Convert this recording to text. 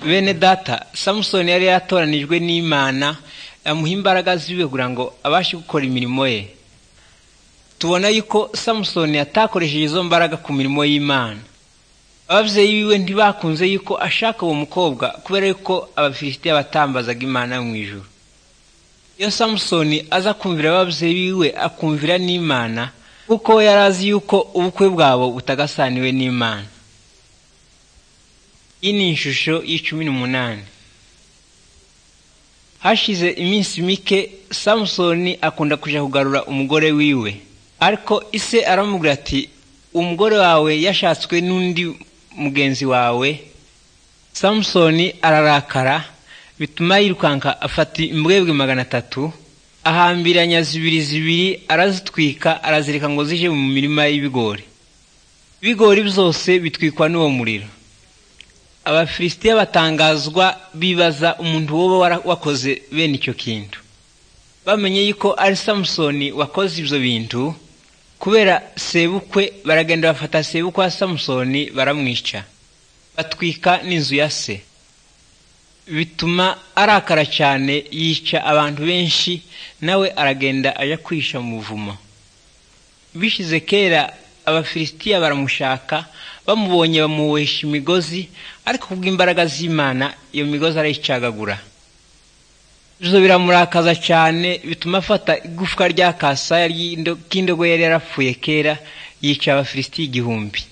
bene data samusoni yari yaratoranijwe n'imana amuha imbaraga ziwe kugira ngo abashe gukora imirimo ye tubona yuko samusoni atakoresheje izo mbaraga ku mirimo y'imana ababyeyi biwe ntibakunze yuko ashaka uwo mukobwa kubera yuko abafilisitiya batambazaga imana yo mu ijoro iyo samusoni aza kumvira ababyeyi biwe akumvira n'imana kuko yari azi yuko ubukwe bwabo butagasaniwe n'imana iyi ni ishusho y'icumi n'umunani hashize iminsi mike samusoni akunda kujya kugarura umugore wiwe ariko ise aramubwira ati umugore wawe yashatswe n'undi mugenzi wawe samusoni ararakara bituma yirukanka afata imbwebwe magana atatu ahambiranya zibiri zibiri arazitwika arazireka ngo zije mu mirima y'ibigori ibigori byose bitwikwa n'uwo muriro abafilisitiya batangazwa bibaza umuntu woba wakoze bene icyo kintu bamenye yuko ari samusoni wakoze ibyo bintu kubera sebukwe baragenda bafata sebukwe wa samusoni baramwica batwika n'inzu ya se bituma arakara cyane yica abantu benshi nawe aragenda ajya kwisha mu buvumo bishize kera abafilisitiya baramushaka bamubonye bamubohesha imigozi ariko kubw'imbaraga z'imana iyo migozi arayicagagura ibyo biramurakaza cyane bituma afata igufwa rya kasaya k'indogo yari yarapfuye kera yica abafilisitiya igihumbi